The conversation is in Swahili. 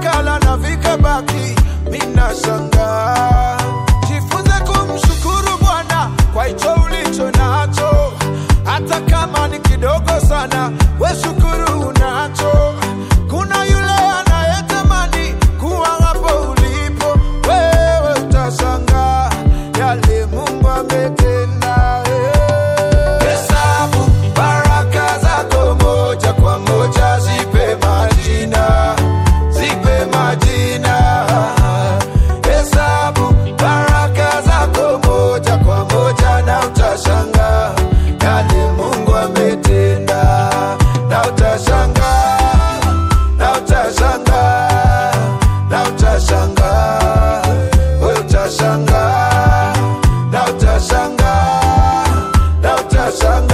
vikala na vikabaki, minashangaa. Jifunze kumshukuru Bwana kwa hicho ulicho nacho, hata kama ni kidogo sana, we shukuru unacho. Kuna yule anayetamani kuwa hapo ulipo, wewe utashangaa yale Mungu ametenda. eh. Hesabu baraka zako moja kwa moja, zipe majina, zipe majina. Hesabu baraka zako moja kwa moja, na utashangaa yale Mungu ametenda, na utashangaa, na utashangaa, na utashangaa, we utashangaa, na utashangaa, na utashangaa.